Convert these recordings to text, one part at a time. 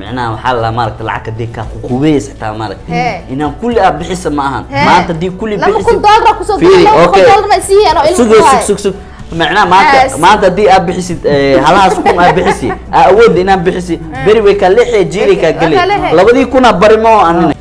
micnaha waxaa la maaragta lacag hadii kaa kukubeys xitaa maaragta Hee. inaan kulli aad bixisa ma ahan Hee. maanta hadii kulli laba bixisa kun doolar kusoo Fiiri, laba kun okay. doolarna isiiyeen oo ilmu sug ku sug haay. sug sug macnaha maanta Yes. maanta haddii aad bixisid eh, halahaas kun aad bixisi aa awoodda inaad bixisi beri way kaa leexee jiiray kaa Way kaa gelay leexee. labadii kunaa bari ma oo anina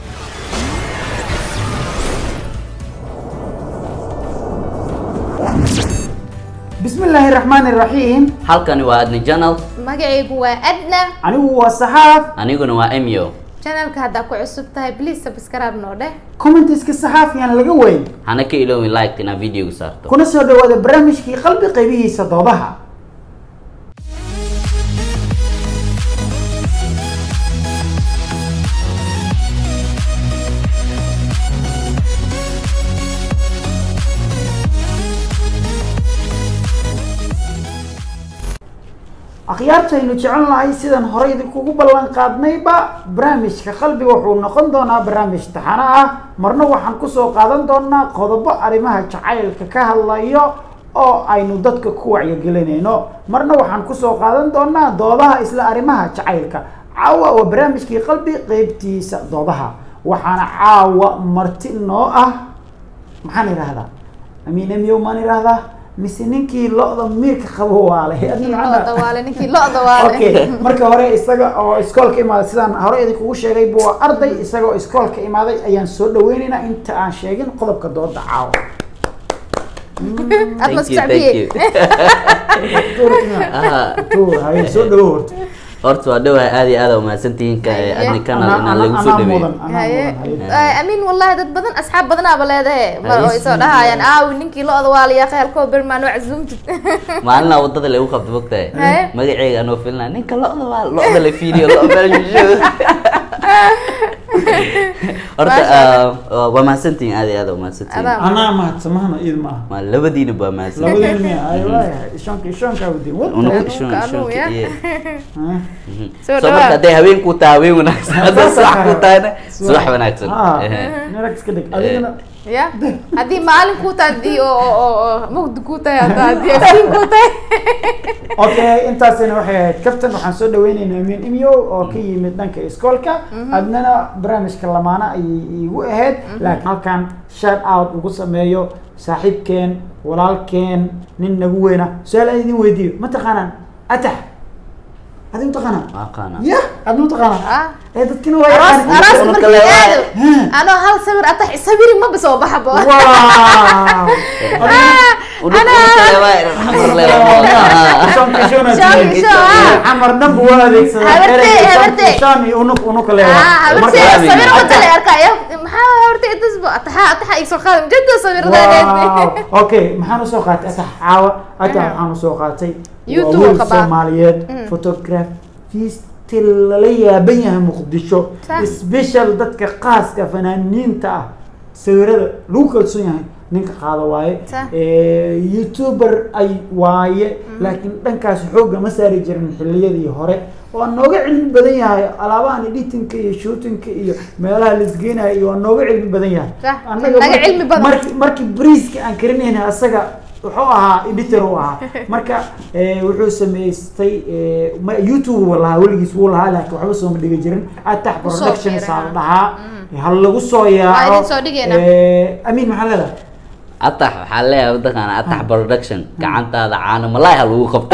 بسم الله الرحمن الرحيم halkani waa adni channel magacaygu waa adna anigu waa saxaaf aniguna waa emyo channelka haddaa ku cusub tahay please subscribe noo dheh commentiska saxaafiyaan laga weyn hana ka iloowin like inaad videoga saarto kuna soo dhawaada barnaamijkii qalbi qaybihiisa doodaha akhyaartaynu jecel nahay sidaan horey idinkugu ballan qaadnayba barnaamijka qalbiga wuxuu noqon doonaa barnaamij taxano ah marna waxaan kusoo qaadan doonaa qodobo arrimaha jacaylka ka hadlayo oo aynu dadka ku wacyigelinayno marna waxaan kusoo qaadan doonaa doodaha isla arrimaha jacaylka caawa waa barnaamijkii qalbi qeybtiisa doodaha waxaana caawa marti noo ah maxaan idhahdaa amiin emiyow maan idhahdaa mise ninkii lo-da miirka qabo waale ninkii lo-da waale ninkii lo-da waale okay marka hore isaga oo iskoolka imaaday sidaan hore idinkugu sheegay buu waa arday isaga oo iskoolka imaaday ayaan soo dhaweynaynaa inta aan sheegin qodobka dooda caawa aad ma Thank you, thank you. sacbiyey Tuur- Ah, tuur, haye soo dhawow horta horta waa dhawahay aad iyo aad aa umahadsantihiin ka Haye. adni canal Anaa- inaan anaa- lagu soo anaa dhaweeyo mudan, anaa haye mudan, haye. Eh, amiin wallahi dad badan asxaab badanaaba leedahe mar oo isoo Haye. dhahayaan aawi ninkii lo-da waale yaa kheelkoo bermaan oo casuumtid maalinaa wadada lagu qabto mogtahay Haye. magaceyga anoo filnaa ninka lo-da waa lo-da la fiiriyo lo meelshisho horta Maasha ah, waa mahadsantihiin aad iyo aad aa umahadsantihiin Adaa. anaa mahadsamahana iid maaha ma labadiina baa mahadsan labadeen miya ay waayahay ishoonka ishoonkaa wadin Unug wata ishon Anuunka, ishonka anuun, iyo soo so marka dhawaad hadday habeen ku tahay habeen wanaagsan hadday subax ku tahayna subax wanaagsan Ah, Ehe. nirag iska dhig adigana ya haddii maalin kuu tahay haddii oo oo- oo oo mugdi kuu tahay hadda haddii aftiin kuu tahay okay intaasina waxay ahayd kaftan waxaan soo dhaweynaynaa amiin imyo oo ka yimid dhanka iskoolka adnana barnaamijka lamaana ayay iigu ahayd laakiin halkan shout out ugu sameeyo saaxiibkeen walaalkeen nin nagu weyna su-aal aan idin weydiiyo ma taqaanaan atax adi ma taqaanaan Waa aqaanaa. ya ad ma taqaanaan Ah. ee dadkina waa aroos yaqaanaan. aroos Unug markii kale waa- aado anoo hal sawir atax sawiri maba soo baxbo wow Unug- unug kale waa xamar le waa moodaa. Shoon, shoon. xamar dhanbu waa adeegsadaa Habarte, ereyga habarte. shaan iyo unug unug kale ah habartay Marka- sawir Atax. wada la arkaya maxaa habartay intasbo ataxa ataxa igsoo qaadam jadda sawirdadeed wow okay maxaan usoo qaatay atax caawa atax waxaan usoo qaatay YouTube waa wiil qabaa. soomaaliyeed Mm. photographisti lala yaaban yahay muqdisho Sah. special dadka qaaska fanaaniinta ah sawirada lagu kalsoon yahay ninka qaada waaye Sah. Eh, youtuber ay waaye laakiin dhankaas xoogga ma saari jirin xilliyadii hore waa nooga cilmi badan yahay alaabahan editinka iyo shootinka iyo meelaha laisgeenayo iyo waa nooga cilmi badan yahay Sah, Annaga naga marki- cilmi badan. marki markii briiska aan karinayna asaga wuxuu ahaa editor u ahaa marka eh, wuxuu samaystay eh, ma- youtube uu lahaa weligiis wuu lahaa laakiin waxba sooma dhigi jirin atax Kusoo productions fiirin, aa la ah. dhahaa ha lagu soo Waa yaaco idin soo dhigaynaa. Eh, amiin maxaa leedahay atax waxaa leeyahay waddankan atax production gacantaada caano malaay ha lagu qabto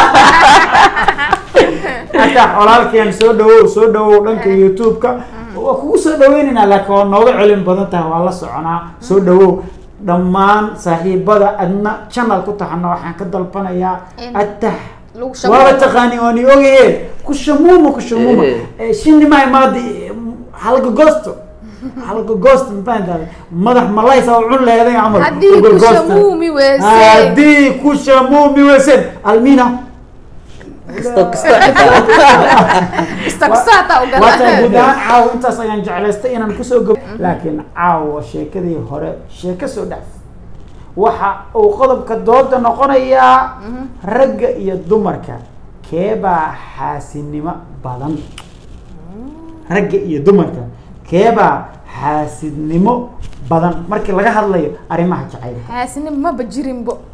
atax walaalkeen soo dhawow soo dhawow dhanka youtube-ka waa kugu soo dhaweynaynaa laakiin waa nooga celin badan tahay waa la soconaa soo dhawow dhammaan saaxiibada adna channel ku taxana waxaan ka dalbanayaa In atax lagu shamuumo. waaba taqaani waa ni ogaye ku shamuuma ku shamuuma Eh. Eh, shinni maa imaadi halgagoosto halgagoosto mafahantaada madax malaysa oo cun leeday camal haddii ku Halgagoosto. shamuumi weysay haddii ku shamuumi weysen almina kisto kisto kasta kasaata u waata guud gala ahaan caawa intaas ayaan jeclaystay inaan kusoo gab laakiin caawa sheekadii hore sheeko soo dhaaf waxa uu qodobka dooda noqonayaa ragga iyo dumarka keebaa xaasidnimo badan ragga iyo dumarka keebaa xaasidnimo badan markii laga hadlayo arrimaha jacaylka xaasini maba jirinbo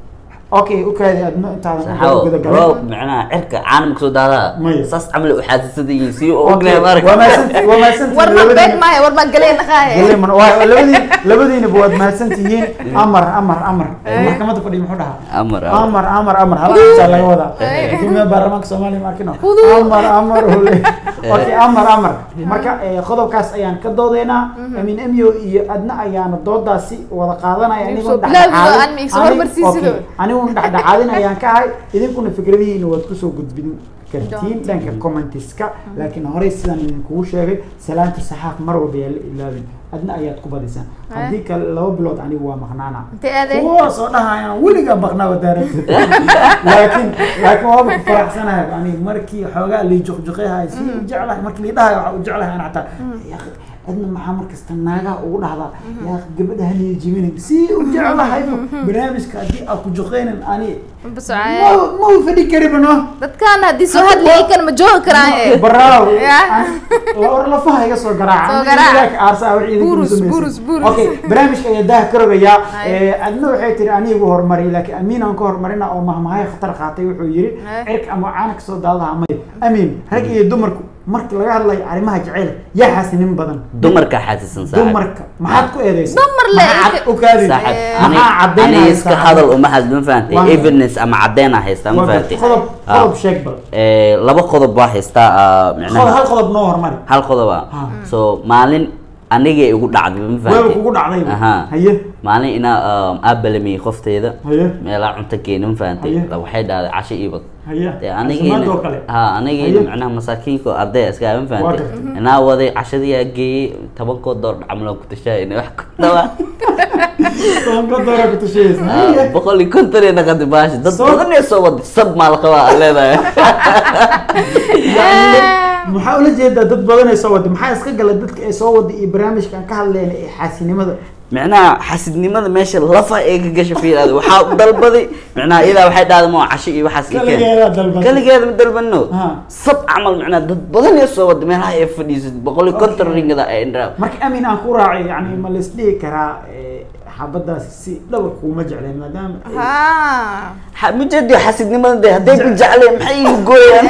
okay ukaadi adno intaadan saxaabo guda galin roob macnaha cirka caanam kasoo daadaa Maya. saas camal u xaasisada yihiin si u Okay, ognahay marka waa mahadsanti- waa mahadsantihiin war ma labadiina. beeg maayo war ma galeen dhaqaaye Galeeman, waa- labadiin labadiinaba waad mahadsan tihiin amar amar amar maxkamadda fadhiya muxuu dhahaa amar amar amar amar halaasaa laga wadaa Eh. guddoomiyaha baarlamaanka soomaaliya ma arkino Fudud. amar amar ole okay amar amar marka eh, qodobkaas ayaan ka doodeynaa amin emyo iyo adna ayaana doodaasi wada qaadanaya Iibso anigoon bilaabi oo dhexdhexaadin- aan ma iibso ani- hormarsiisido. okay, anigoon dhexdhexaadin ayaan ka ahay idinkuna fikradihiina waad kusoo gudbin kartiin Doontiin. dhanka commentiska laakiin horey sidaan idinkugu sheegay salaanta saxaaf mar walba yaa la ilaabin adna ayaad ku badisaan haddii kale laba bilood anigu waa maqnaana intee aaday kuwa soo dhahayaan weligaa maqnaa wadaarada laakiin laakiin waaba ku faraxsanahay ani markii xoogaa lii juqjuqeyahay si u jeclahay markii lii dhahayo waxaa u jeclahay ana xataa yaa akhi, adna maxaa markasta naagaha ugu dhahdaa yaa akhi, gabadha haniya jibinin si u jeclahay barnaamijka haddii aan ku juqeynin ani basocaaye ma ma u fadhi kariba no dadkaan haddii soo hadlayay kan ma joogi karaan ee baraaw Ya. war lafaha iga soo garaaca Soo garaac. Ilaahay aarsaa wax idinku Burus, samaysan. burus, burus. okay barnaamijka ayaa daha ka rogayaa Hay. Eh, adna waxay tiri anigu horumari laakiin amiin aan ka horumarina oo mahmahay khatar qaatay wuxuu yiri Hay. cirka ama caana kasoo daadaha may amiin rag iyo dumarku marka laga hadlayo arrimaha jacayl yaa xasinin badan dumarka xaasisan saaxib dumarka maxaad ku eedeysa Dumar le, Maxaa inta- u kaadi saaxib Eh, ani maxaa ani caddaynaysa iska hadal uma hadl ma fahantay Waa- evidence ama caddeena haystaa ma Waa fahantay qodob Ah. qodob sheeg bal Eh, laba qodob baa haystaa ah, qodob micnaha hal qodob noo horumari hal qodob ah Ha. so maalin anigay igu dhacday ma weeba fahantay kugu dhacday Aha. haye maalin inaa aabalamiyey qofteyda haye meelaa cunto keeni ma fahantay Haye. La waxay dhahday casho iibad haye dee caafimaad oo kale anigiina ha anigiina Haye. macnaha masaakiinka oo arday iska ma Waa fahantay gartay. inaa waday cashadiyaa geeyey tobankood door camlo ku tashaay inay wax ku dhawaa tobanka doora ku tushaysa Ah, boqol iyo konton iyo naqadi baashi dad Soo- badan ee soo wada sab maa la qabaa aad leedahay maxaa ula jeedaa dad badan ay soo wada maxaa iska gala dadka ay soo wada iyo barnaamijkan ka hadleen ee xaasinimada micnaha xasidnimada meesha lafa ee ka gasha fiiraada waxaa u dalbaday micnaha iyadaa waxay dhahday ma casho iyo waxaas ii keen kaligeeda dalbad kaligeeda ma dalbano Ha. sab camal micnaha dad badan ee soo wada meelaha ay fadhiisad boqol iyo konton Okay. ringada ay indhaa marka amin aan ku raacay yani ma la isdhihi karaa eh, xabadaasi si dhaba kuuma jecleen maadaama ay- ha mujadi xasidnimada de hadday ku jecleen maxay igu gooyaan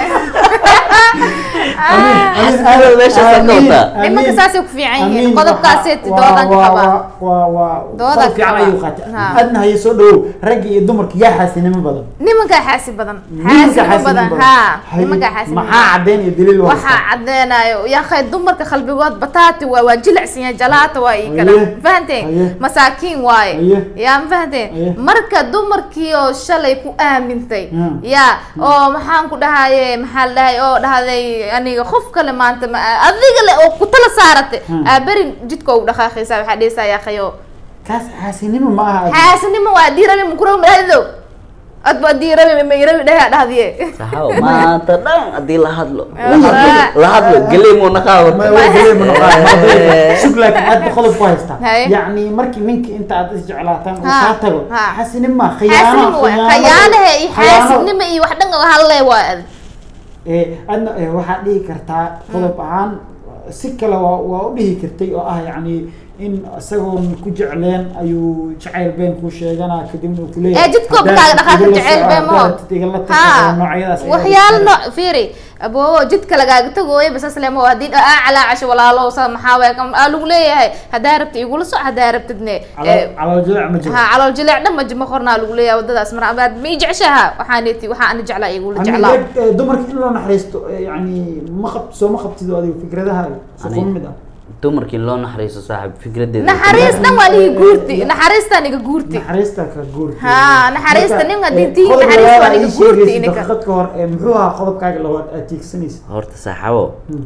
Amin, amin, xasidnimada meeshaas ka amin, wataa amin, Nimanka saasay ku fiican yihiin. amin, Qodobkaasay waa- doodan ka waa- qabaa. waa- waa waa Doodan qodоб ka fiican qabaa. ayuu qaatay Ha. adna haye soo dhawow ragga iyo dumarka yaa xaasinimo badan nimankaa xaasi badan Nimanka xaasimo badan ha Haye, nimankaa xaasimo maxaa caddeyn iyo daliil waa waxaa cadeynayo yaakhay dumarka qalbigood bataati waa waa jilicsan yahay jalaata waa ii kale Haye. fahanteen Haye. masaakiin waaye Haye. yaa ma fahanteen Haye. marka dumarkii oo shalay ku aamintay Hmm. yaa oo maxaan ku dhahaye maxaa la dhahay oo dhahday aniga qof kale maanta ma adiga le oo ku tala saaratay Hmm. aa beri jidka ugu dhaqaaqaysaa waxaa dhehaysaa yaakhayo kaas xaasinimo ma aha xaasinimo waa diirabi mukuro madhahdo ad ba diirabi mayrabi dhahaa dhahdiye saxaabo maanta dhan haddii la hadlo Ah. la hadlo la hadlo geley muu naqaa Ma- wata waa gelay ma noqon. Sug laakiin aad ba qodob ku haystaa Haye. yacni markii ninka inta aad isjeclaataan uu Ha, kaa tago ha. xaasinimo ma khiyaano xaasinimo waa khiyaano- khayaanahe iyo khiyaano. xaasinimo iyo wax dhan oo hadle waa ad Eh, adna eh, waxaad dhihi kartaa qodob ahaan si kale waa waa u dhihi kartay oo ah yacni in isagoon ku jecleen ayuu jacayl been kuu sheeganaa kadibna uu kuleeyahay ee jidkoo bakaaga dhaqaaqa jeceyl bee maho ha ha noocyadaas ayaa waxyaalo jirta. nooc fiiri aboobo jidka lagaaga tagooya basas lemo haddii aa calaacasho walaalo sa maxaa waay kam aa lagu leeyahay haddaa rabta igula soc haddaa rabtidne Calool- calool jilaac ma jiro ha calool jileec dhan ma ma qornaa lagu leeyahay wadadaas mar amaad ma ii jeceshaha waxaaneti waxaa ana jeclaa igula Ani jeclaa rag, eh, dumarka in loo naxariisto eh, yacni ma qab soo ma qabtid oo adiga fikradaha si Ani- kuma mid ah dumarkii loo naxariiso saaxib fikradeeda naxariis dhan waa niga guurti naxariistaa niga guurti naxariista ka guurti Ha, naxariista Marka, ninka eh, diintiisa qodob naxariis labaad waa aad niga ii sheegaysid guurti ninka. daqiiqad ka hor eh, muxuu ahaa qodobkaaga labaad aad tiigsanaysa horta saxaabo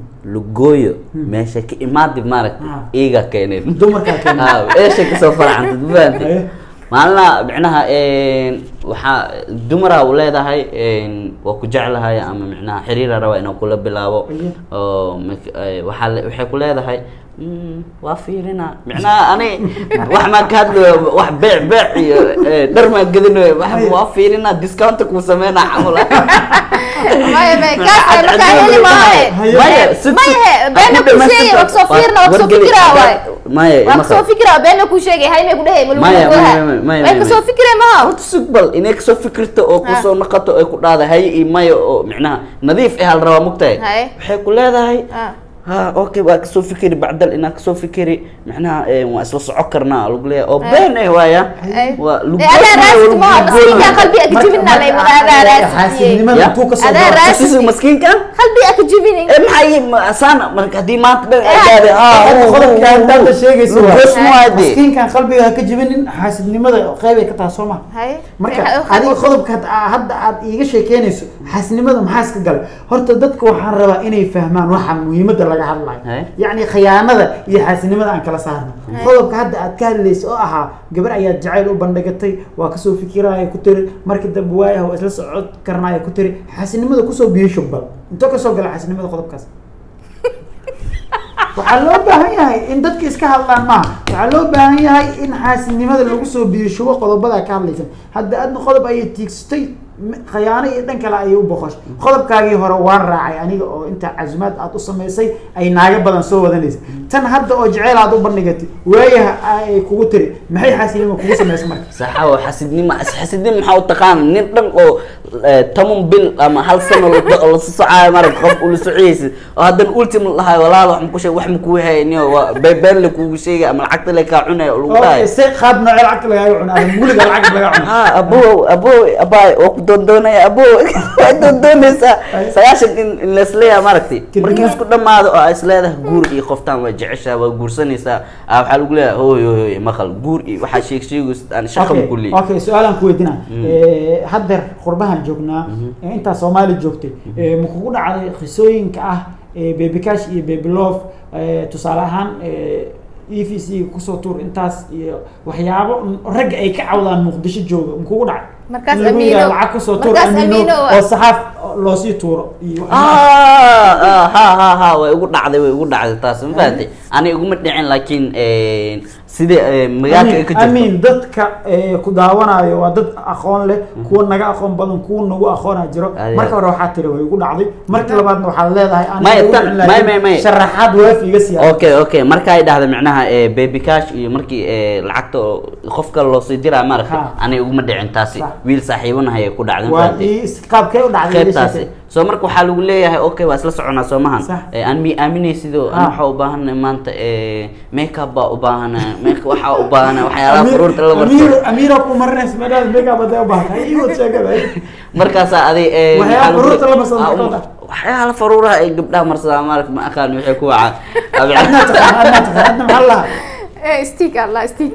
lugooyo meesha ka imaadi maaragta Ah. iiga keeneen dumarkaa keena Ah, meesha kasoo faracantad ma fahantay Haye. maalina micnaha waxaa dumara u leedahay waa ku jeclahay ama micnaha xiriira raba inuu kula bilaabo Haye. oo mak- eh, waxaa le- waxay ku leedahay "Mm, waa fiirina micnaha ani wax maa ka hadlayo wax beec beec iyo eh, dhar maa gadinayo wax Haye. waa fiirina discounta kuu sameynaa camal maya maya kaas ay markaa heli maaye Haye. maya si- Maya, si- beena ku ku sheegay, dhamaystirta. waa kusoo fiirna, waa kusoo Wargeli, fikiraa haddaad- waay. maya waa ima kasoo qabo. fikira beena kuu sheegay hay may ku dhahay ma Maya, lagu maya, maya, maya, way maya, kasoo maya. fikireen maha horta sug bal inay kasoo fikirto oo kusoo naqato ay ku dhahda haye iyo maya oo micnaha nadiif eh hal rabaa mugtahay Haye. waxay ku leedahay Ah. ha okay waa kasoo fikiri bacdal inaa kasoo fikiri micnaha eh, waa isla soco karnaa lagu leeyahay oo been eh waaya Ay. waa Eh, adaa raasid maha maskiinka qalbiga ka jibina lay wada adaa raasid xaasidnimada Ya. intuu kasoo Adaa galo raas- Sisi maskiinka qalbiga ka jibinin eh maxaa yi ma- asaan marka haddii maanta dhan ay Eh, gaadhay ha Hadda qodobka haddaad sheegayso waa- goos muwaade maskiinkan qalbiga ha ka jibinin xaasidnimada qeybay ka tahay soo maha hay marka Eh, adiga qodobka had- hadda aad iiga sheekeynayso xaasidnimada maxaa iska galay horta dadka waxaan rabaa inay fahmaan waxa muhiimada laga hadlayo Hay. yacni khiyaanada iyo xaasidnimada aan kala saarno qodobka hadda aad ka hadlaysa oo ahaa gabar ayaad jacayl u bandhigatay waa kasoo fikiraya ku tiri markii dambe waayah waa isla socod karnaya ku tiri xaasidnimada kusoo biyo shubbal intoo kasoo gala xaasidnimada qodobkaas waxaa loo baahan yahay in dadka iska hadlaan maaha waxaa loo baahan yahay in xaasidnimada lagu soo biirshubo qodobada ka hadlaysan hadda adna qodob ayay tiigsatay m- khayaano iyo dhan kale ayay u boqoshay qodobkaagii hore waan raacay aniga oo inta casumaad aad u samaysay ay naaga badan soo wadanaysa tan hadda oo jeceyl aad u bandhigatay waayaha ay kugu tiri maxay xaasidnimo kugu samaysay marka saxawo xasidnimo xasidnimo maxaa u taqaana nin dhan oo eh, toban bil ama hal sano la la socaayo marag qof ula sociyaysa oo haddana ultim la dhahayo walaal wax maku sheeg wax makuu hayniyo waa be- been la kugu sheegay ama lacagta le kaa cunaya oo lagu dhahayo se qaab noocee lacagta lagaaga cuno ama muliga lacag lagaa cuno ha abo abo abaay waa ku doondoonaya abo waa doondoonaysaa sagaashan in in laisleeyaha maaragtay Kadib- markii isku dhamaado oo ay isleedahay guur iyo qoftaan waa jeceshaa waa guursanaysaa ah, waxaa lagu leeyahay hooy hooy hooy maqal guur iyo waxaa sheeg sheegaysa aan shaqa Okay, ku leeyahay okay su-aalaan ku weydiina haddeer qurbahan joognaa ee intaa soomaali joogtay ee ma kugu dhacday qisooyinka ah ee baby cash iyo baby love ee, tusaale ahaan e v c kusoo tuur intaas iyo waxyaabo n- ragga ay ka cawdaan muqdisho jooga ma kugu dhacay Markaas In lagu yidhaahdo Amiino- lacag kusoo tuur markaas amiino Amiino waa- oo saxaaf loosii tuuro iyo ah ah, ha ha ha way igu dhacday way igu dhacday taas ma fahatay ani iguma dhicin laakiin sida magaalka ay ka jirto amiin dadka ee, ku daawanayo waa dad aqoon leh kuwa naga aqoon badan kuwa nagu aqoona jiro Aad iyo marka hore waxaa tiri way igu dhacday marka labaadna waxaad leedahay aan Maya, ugu tan- dhicin maya, laakiin maya, maya. sharaxaad waafi iga siyaa okay okay marka ay dhahda micnaha eh, baby cash iyo markii eh, lacagta oo qofka loosii diraa maaragtay Ha. ani iguma dhicin taasi Sax. wiil saaxiibanahay ay ku dhacday ma waa fahatay ii is- qaabkee u dhacday iga qaybtaasi sheekay. so marka waxaa lagu leeyahay okay waa isla soconaa soo mahan Sax. Eh, aan mi aaminay sidoo Ah. an waxaa u baahanahay maanta eh, makeup baa u baahanahay make waxaa u baahanahay waxyaalaha Amiir- faruurta la amiir marto amiira ku marinaysa meelaha makeup hadday u baahan tahay iiwad sheekada markaasaa aday eh, Waxyaalaha maxaa lagu- faruurta la marsado Ah, maxaa um, ka waxyaalaha faruuraha ay gabdhaha marsadaan maaragta ma aqaan waxay ku wacaan adnaa taqaan adnaa taqaan adna maxaa lahaa Eh, stick allah stick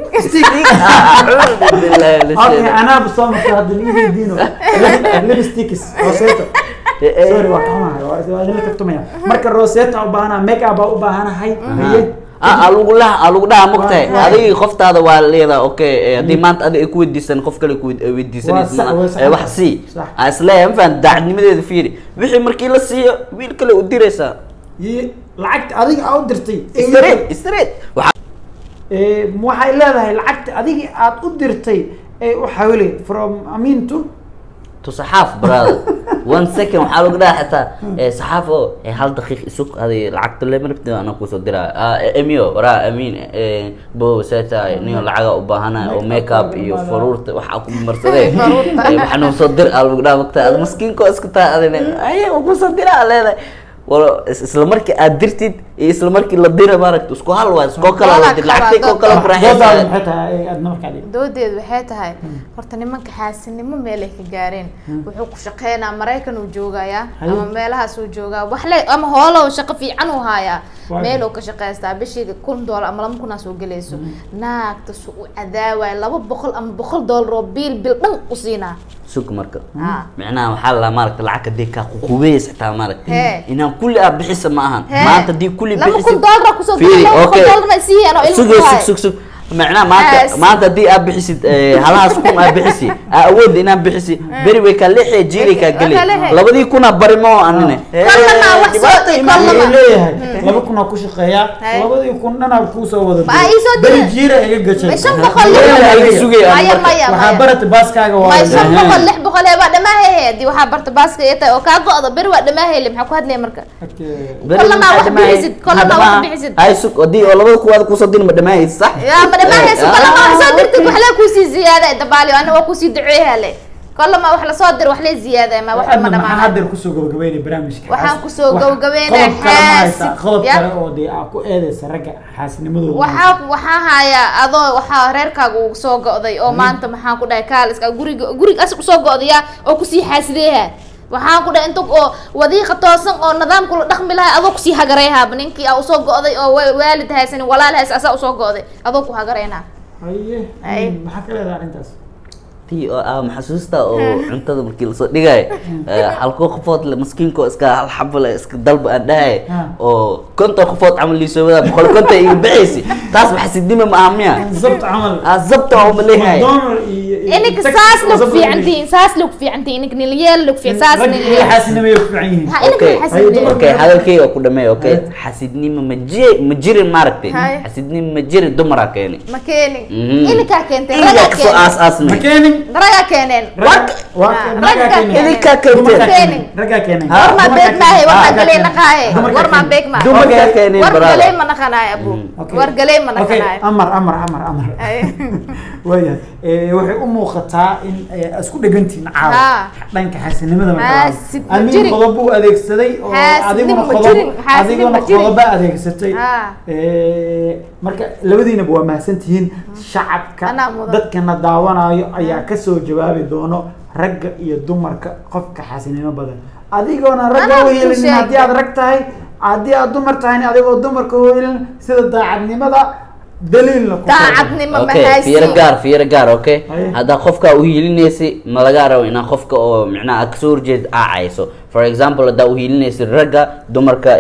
okay anaaba soo marta hadda niigii diino lipsticks roseto sorry waa kamahay waa waa idinla kaftumaya marka roseta u baahanaa makeup baa u baahanahay haye a lagu laha a lagu dhaha mogtahay Waa- waa- adigii qoftaada waa leedahay okay eh, haddii maanta adiga ay ku weydiisan qof kale ku Waa weydiisanaysa sax, waa sax. ma- eh, wax sii Sax. a isleeyahay ma fahan daacadnimadeeda fiiri wixii markii la siiyo wiil kale u diraysaa Yi- lacagta adiga aa u dirtay straight straight waxaa Eh, waxay leedahay lacagta adigii aad u dirtay ee u xawilay from amin to to saxaaf brother one second waxaa lagu dhaha xitaa eh, saxaaf oo eh, hal daqiiq isug aday lacagta lema rabtid ana kusoo diraa ah, eh, emio waraa amiin eh, bo seta niyo lacaga u baahana oo makeup iyo faruurta waxaa ku marsadee Faruurta. Eh, waxaa noo soo dir aa lagu dhaha mogta ad maskiinko iska taa adina aye waa kusoo dira aa leedahay walo is- isla markii aad dirtid iyo isla markii la dira maaragta isku hal waa iskoo kala la dir lacagtay koo kala doodaada faraxaysa maxay tahay ee aadna markaa dhig doodeedu waxay tahay horta nimanka xaasinimo meelay ka gaareen wuxuu ku shaqeynaa maraykan uu joogayaa Haye. ama meelahaas uu joogaa wax le ama hoolo shaqo fiican uu haayaa Waayo. meel uu ka shaqaystaa bishii kun doolar ama laba kunaa soo gelayso naagta su u cadaawaya laba boqol ama boqol doolar oo biil bil dhan u siinaa sug marka Ah. micnaha waxaa la maaragta lacagta dee kaa ququbeys xitaa maaragta Hee. inaan kulli aa bixisa ma ahan Hee. maanta dii kulli laba bixisa kun doolar kusoo Fiiri, laba boqol okay. doolar ma siiyeen oo ilmu sug ku sug haayo. sug sug macnaha maanta Yes. maanta haddii aad bixisid eh, halahaas kun aad bixisi aa awood inaad bixisi beri way ka lixi jiiri ka geli Way ka lixi. labadii kuna bari ma oo anine Kollana wax soo- dhibaata imaan kollana- wuxuu leeyahay laba kun aa ku shaqeeyaa Hay. labadii kun dhanaa kuusoo wada Ma ii soo beri diray. jiira iga gashay Ma shan boqol Walaal lix adiga. Iga sugay aan maya marka. maya waxaa maya barata baaskaaga waa may shan Aha. boqol lix boqol ee baa dhamaahay haddii waxaa barta baaska iyo tahay oo kaa go-do beri waa dhamaahayle maxaa ku hadlaya marka Okay. Kollana wax bixisid, kollana wax bixisid. ay sug hadii oo labada kuwaad kusoo din ma dhamaahaysid sax yaa ma dhammaanayso Ah. kollama wax soo dirtid wax lee kusii ziyaada dabaali ana waa kusii duceeyhale kollama wax lasoo dir wax lee ziyaada ma wax ma waxaadna maxaa dhamaanay haddeer kusoo gabagabeynay barnaamijka Waxaan xaas- kusoo wax- gabagabeynaya qodob kale ma haysaa? xaasid. qodob Ya. kale oo dee aa ku eedeysa ragga xaasnimadooda waxaa waxaa hayaa adoo waxaa reerkaaga uu soo go'day oo maanta maxaan ku dhahay kaaliska guriga guriga asig usoo go'daya oo kusii xaasideeha waxaan ku dhahay inta oo wadiiqa toosan oo nidaamka la dhaqmi lahay adoo kusii hagareyhaaba ninkii aa usoo go'day oo wa- waalid haysanin walaal haysa asaa usoo go'day adoo ku hagareyna haye Ay. hmm, maxaa ka leedahay arrintaas tii oo ah maxasuusta oo cuntada markii lasoo dhigay halkoo qofood le maskiinko iska hal xabo le iska dalba aan dhahay Ah. oo konton qofood camal liisoo wadaa boqol konton iga bixaysi taas maxasidnima ma aha miya zabt camal ah zabta waa umaleeyahay McDonald iyo- iyo- ininka Texas saas oo lagu zabt fiican lagu tihiin saas lagu fiican tihiin ininka niliyeel lagu fiican saas Rag iyo niliyeel xaasinimo ay ku fiican yihiin ha ininka okay xasidnimo okay hadalkayga waa ku dhameey okay Hay. xasidnimo ma jiri ma jirin maaragtay Hay. xasidnimo ma jirin dumaraa keeni ma keenin Mhm. ininkaa keentay iga ragaa kasoo keeneen aas aasnay ma keenin ragaa keeneen Ragga- waa- Ah, raggaa raggaa keenin. keenin. idinkaa keentay Dumarkaa Keenin. keenin. raggaa keenin. Ha. warmaa Dumarkaa beeg maahe keenin. warmaa Ah, galee keenin. naqaaye Dumarkaa warmaa keenin. beeg maahe dumarkaa keenin war brother. galee ma naqanaayo abu Okay. war galee ma Okay, naqanaayo amar amar amar amar Ay. waayahay Eh, waxay u muuqataa in eh, isku dhegantihiin caawa Haa. dhanka xaasinimada Xaasid ma amiin jirin. qodob buu adeegsaday oo Xaasidnimo adiguna ma qodob jirin, xaasidnimo adiguna ma jirin. qodoba adeegsatay Haa. Eh, marka labadiinaba waa mahadsantihiin shacabka Anaa mudan. dadkana daawanayo ayaa kasoo jawaabi doono ragga iyo dumarka qofka xaasinimo badan adigoona ragga Anaa u ku helin sheegay. haddii aad rag tahay haddii aad dumar tahayna adigoo dumarka u helin sida daacadnimada daliilna ku daacadnimo okay fiiro mahaysi gaar fiiro gaar okay Haye. haddaa qofka uhiilinaysi ma laga rabo inaa qofka oo micnaha aad kasoo horjeed aacayso for example haddaa uhiilinaysi ragga dumarka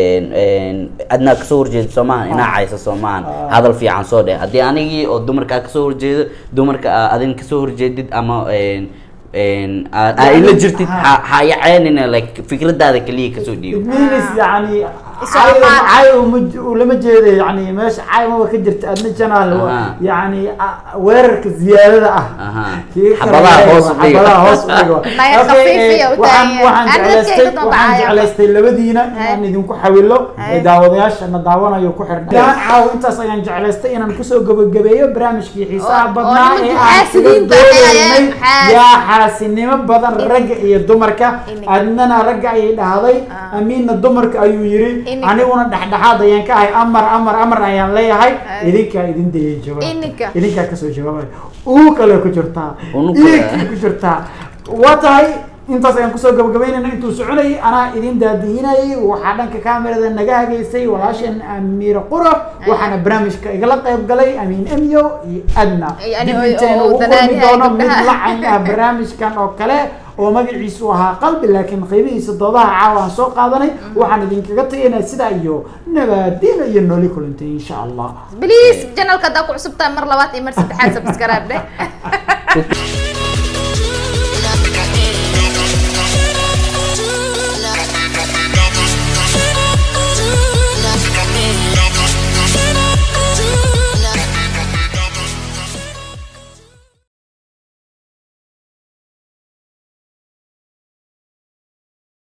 adnaa kasoo horjeed soo maahan inaa cayso soo maahan Ah. hadal fiican soo dheh haddii anigii oo dumarka aad kasoo horjeedo dumarka aa adin kasoo horjeedid ama een, een, aa aa ila jirtid Ha. ha ha yaceynina like fikradaada keliya kasoo dhiibo idmiinis yani Isu cay ammaan. cay uma- ulama jeeda yani meesha cay maba ka jirta adna janaal Aha. yani a- weerarka ziyaadada ah Aha. Kii kale Xabadaha waa- hoos u dhiga. xabadaha hoos u dhiga Naya Okay, khafiifiya eh, u waxaan taagan. waxaan Aan jeclaystay dadkayga damba waxaan caayo. jeclaystay labadiina Hay. inaan idinku xawilo Hay. ee daawadayaashana daawanayo ku xidhan gaan caaw intaas ayaan jeclaystay inaan kusoo gabagabeeyo barnaamijkii xiisaha Oo- oo badnaa nimanka ee aan kaga xaasidiinta doodaynay ayaan xaas- yaa xaasinimo badan ragga iyo dumarka Inig. adnana ragga ayay dhahday Ah. amiinna dumarka ayuu yiri Inig. aniguna dhexdhexaad ayaan ka ahay amar amar amar ayaan leeyahay Ay. idinkaa idin dayay jawaab Ininka. idinkaa kasoo jawaabay uu kale ku jirtaa Unu kale. iigkii ku jirtaa waa tahay intaas ayaan kusoo gabagabeynayna intuu soconayay anaa idin daadihinayay waxaa dhanka kamerada naga hagaysay walaasheen amiir quro waxaana barnaamijka igala qayb galay amiin emyo iyo adna Iyo ani dib oo- intayn oo ugu danaani kulmi ay doono mid gabdhaha. lacayn ah barnaamijkan oo kale oo magaciisu ahaa qalbi laakiin qiimihiisa doodaha caawa aan soo qaadanay waxaan idinkaga tagaynaa sidaa iyo nabaadiina iyo nooli kulantay insha allah بليز جنال كدا كعصبتها مر لوات إمر سدحات سبسكرايب ده